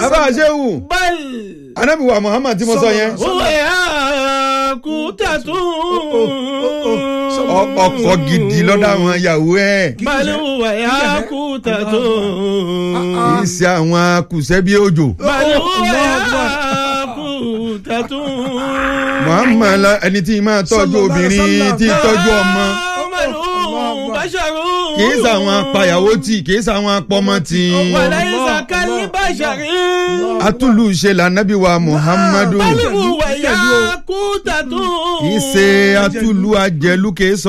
abáṣẹ́wù bal anabi wa muhammad tí mo sọ yẹn huwa yakutatun. ọ- ọkọ gidi lọ́dọ̀ àwọn ìyàwó ẹ̀ bal huwa yakutatun. kì í ṣe àwọn kùsẹ́bí òjò bal huwa yakutatun. muhammad la- ẹni tí máa tọ́jú Sallallahu alaihi obìnrin wasallam. tí tọ́jú ọmọ Muhammadu basharun. kì í ṣe àwọn apayàwó tì kì í ṣe àwọn apọmọ tì walaysa kalbasharin. atúlù ṣe lànàbí wa muhammadu bal huwa yakutatun. kì í ṣe atúlù ajẹlú kì í sọ